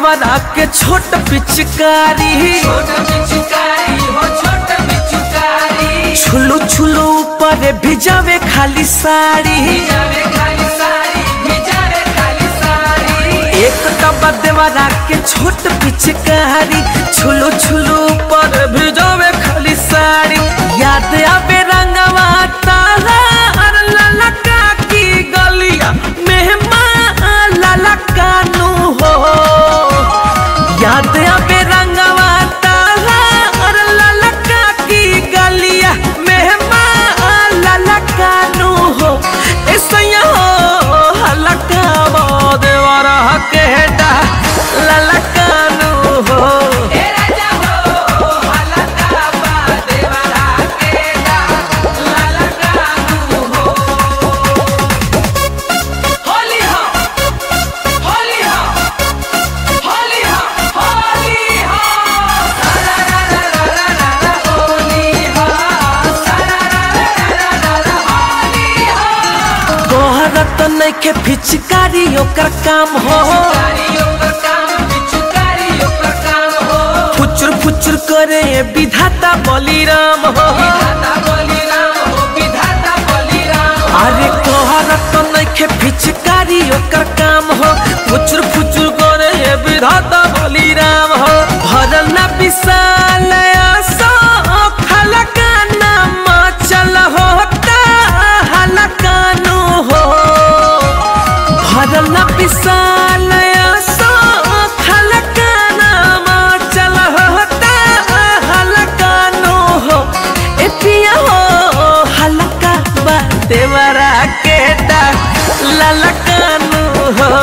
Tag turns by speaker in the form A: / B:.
A: देवरा के छोट पिचकारी छुलू छुलू ऊपर भिजावे खाली साड़ी एक डब्बा देवरा के छोट पिचकारी छुलू छुलू ऊपर भिजावे खाली साड़ी याद आवे रंगवा तारा और ललका की गलिया मेहमान ललका नु हो याद आवे रंगवा तारा और ललका की गलिया मेहमान ललका नु हो ऐसा हो हलका देवरा के डा ललका नु हो तोहरा तो नइखे पिचकारी ओकर काम हो फुचुर फुचुर करे विधाता बलिराम हो अरे तोहरा तो नइखे पिचकारी ओकर काम हो फुचुर फुचुर करे विधाता बलिराम हो भरल ना विशाल आसो खलकाना चल होता हलकानो हो भरल ना विशाल आसो खलकाना चल होता हलकानो हो ए पिया हो हलका बा देवरा के डा ललकानो हो